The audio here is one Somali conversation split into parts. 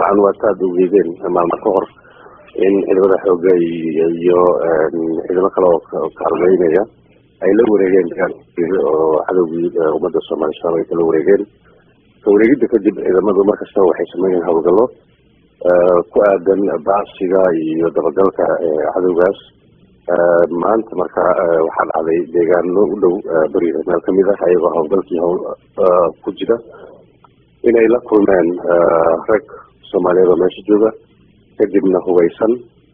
dabcan waa taad ogeydeen maalmo ka hor in ciidamada xooga iyo ciidamo kale oo kaalmeynaya ay la wareegeen oo cadowgii ummadda soomaaliya shabaab ay kala wareegeen ka wareegidda kadib ciidamadu markastaba waxay sameynayeen howlgallo ku aadan baasiga iyo dabagalka cadowgaas maanta marka waxaa dhacday deegaano u dhow beriga meel kamid ah ayagoo howlgalkii howl ku jira inay la kulmeen rag soomaaliyeed oo meesha jooga kadibna hubaysan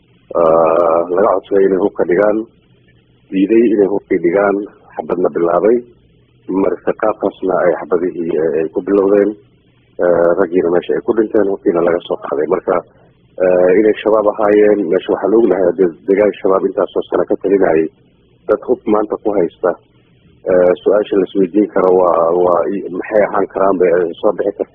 laga codsaday inay hubka dhigaan diiday inay hubkii dhigaan xabadna bilaabay marka qaabkaasna ay xabadihii ay ku bilowdeen raggiina meesha ay ku dhinteen hubkiina laga soo qaaday marka inay shabaab ahaayeen meesha waxaa la ognahay deegaan shabaab intaasoo sano ka talinayay dad hub maanta ku haysta su-aasha laisweydiin karo waa waa maxay ahaan karaan bay soo bixi karta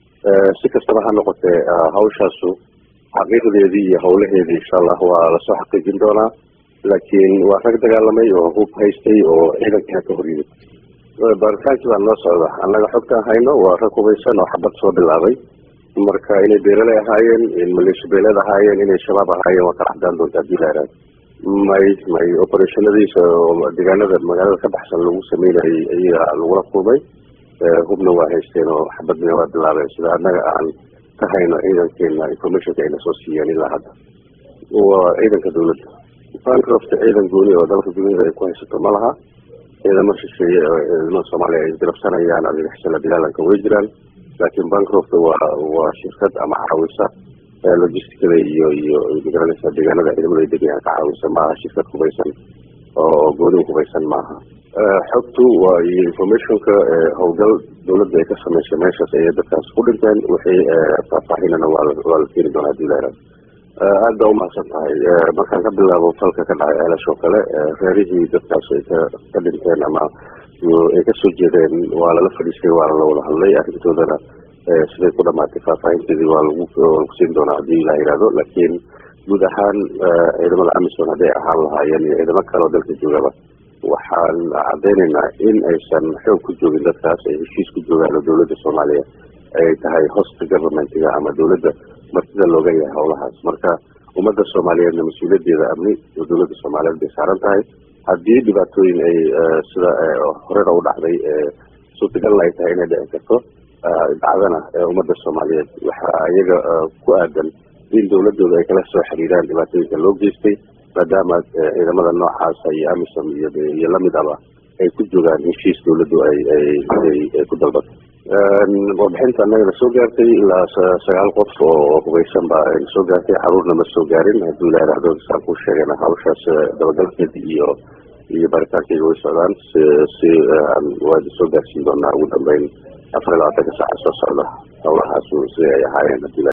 si kastaba ha noqotee hawshaasu xaqiiqdeedii iyo howlaheedii insha allah waa lasoo xaqiijin doonaa laakiin waa rag dagaalamay oo hub haystay oo ciidankiina ka horyimid baaritaankii baa noo socda annaga xogtaan hayno waa rag hubaysan oo xabad soo bilaabay marka inay beeleley ahaayeen in maleesha beeleed ahaayeen inay shabaab ahaayeen waa kala cadaan doonta hadii la ihahdo may may operationadiisa oo deegaanada magaalada ka baxsan lagu sameynayay iyaga lagula kulmay hubna waa haysteen oo xabadna waa bilaabeen sida annaga aan ka hayno ciidankeena informationka ayna soo siiyeen ilaa hadda waa ciidanka dawladda bancroft ciidan gooni oo dalka duniyada ay ku haysato ma laha ciidamo shisheeye oo ciidamada soomaaliya ay isgarabsanayaan adigxisala bilaalanka way jiraan laakiin bancroft waa waa shirkad ama caawisa logisticada iyo iyo magaranaysa deegaanada ciidamada ay degayaan ka caawisa maaha shirkad hubaysan oo gooni hubaysan maaha xogtu waa iyo informationka howlgal dawladda ay ka sameysay meeshaas ayay dadkaas ku dhinteen wixii faahfaahinana waa waa la keeni doonaa hadii la ihahdo aada baa umahadsan tahay markaan ka bilaabo falka ka dhacay ceelash oo kale reerihii dadkaas ay ka ka dhinteen ama ay kasoo jeedeen waa lala fadhiistay waana la wada hadlay arrintoodana siday ku dhamaatay faahfaahinteedii waa lagu lagu siin doonaa hadii la yihahdo laakiin guud ahaan ciidamada amisom hadday ahaan lahaayeen iyo ciidamo kale oo dalka joogaba waxaan caddeynaynaa in aysan xoog ku joogin dadkaas ay heshiis ku joogaan oo dawladda soomaaliya ay tahay hosta governmentiga ama dawladda martida looga yahay howlahaas marka ummadda soomaaliyeedna mas-uuliyaddeeda amni oo dawladda soomaaliyeed bay saaran tahay haddii dhibaatooyin ay sida horena u dhacday suurtagalna ay tahay inay dhici karto dhacdana ummadda soomaaliyeed waxaa iyaga ku aadan in dawladooda ay kala soo xiriiraan dhibaatooyinka loo geystay maadaama ciidamada noocaasa iyo amisom iyo iyo lamidaba ay ku joogaan heshiis dawladdu ay ay ay ku dalbato warbixinta annagana soo gaartay ilaa sagaal qof oo hubaysan baa ayna soo gaartay caruurna ma soo gaarin hadduu la yidhaahdo saan ku sheegana hawshaas dabagalkeeda iyo iyo baritaankeyga way socdaan si si waadi soo gaarsiin doonaa ugu dambeyn afar iyo labaatanka saaca soo socda howlahaas siday ay ahaayeen hadii